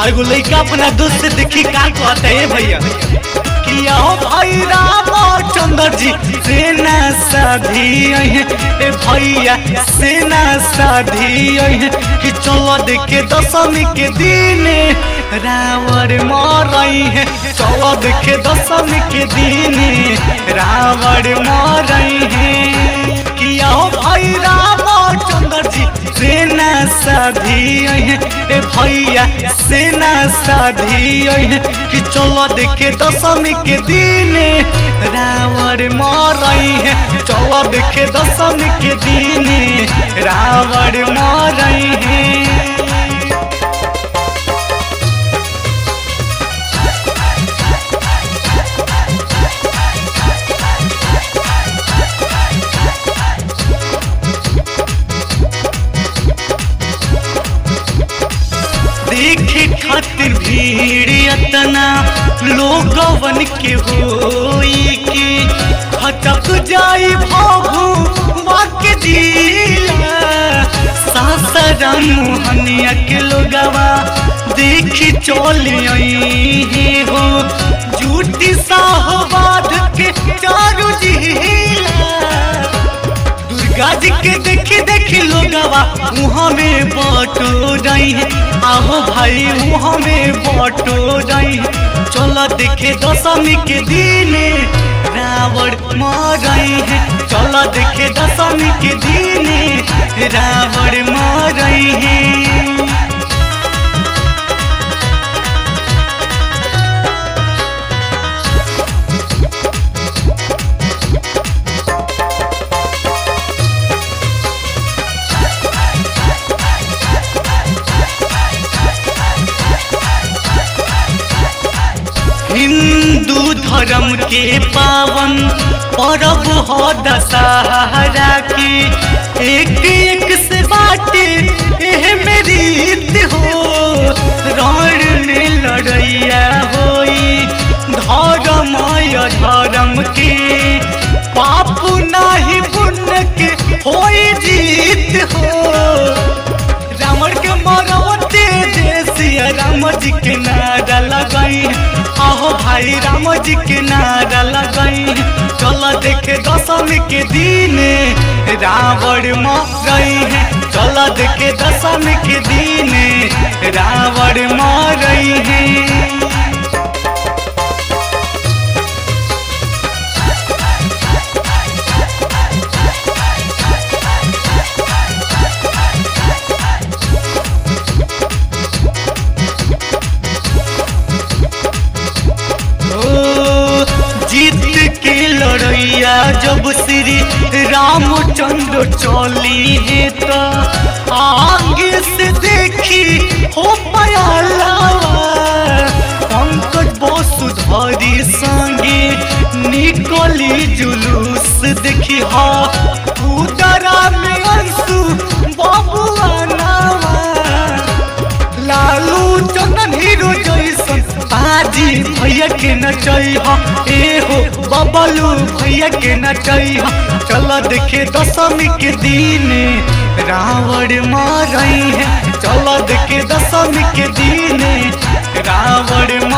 और एगो लड़का अपना दोस्त से देखी का कहता है भैया कि आओ भाई रामचंद्र जी सेना साधी है ए भैया सेना साधी है कि चलो देखे दशमी के दिन रावण मरई है चलो देखे दशमी के दिन रावण मरई है कि आओ भाई रामचंद्र जी सेना साधी है ए भैया सेना साधी है कि चलो देखे दशमी के दिन रावण मरई है चलो देखे दशमी के दिन रावण मरई है देखे खातिर भीड़ अतना लोगवन के होई के हटक जाई भाभू वाके जिला सासरा मोहनिया के लोगवा देखी चलिए हो झूठी साहबाद के चारू जिला दुर्गा जी के देखी देखी लोगवा मुँह में बटो रही है आहो भाई मुँह में बटो रही है चलो देखे दशमी के दिन रावण मरई है चलो देखे दशमी के दिन रावण मरई है हिंदू धर्म के पावन पर्व हो दशहरा की एक एक से बाटे एह मेरी रीत हो रण में लड़ैया होई धर्म या धर्म के पाप नाही पुण्य के होई जीत हो रावण के मरवते जैसिया राम जी के नारा लगाई आहो भाई राम जी के नारा लगाई चलो देखे दशमी के दिन रावण मरई है चलो देखे दशमी के दिन रावण मरई है ओ, जीत के लड़ैया जब श्री रामचंद्र चली है तो आगे से देखी हो पाया लावा पंकज वसुधरी संगे निकली जुलूस देखी हा उदरा में अंशु बबुआ नावा लालू चंदन हीरो जैसन बाजी भैया के नचई हा ए हो बबलू भैया के नचई हा चलो देखे दशमी के दिन रावण मरई है चलो देखे दशमी के दिन रावण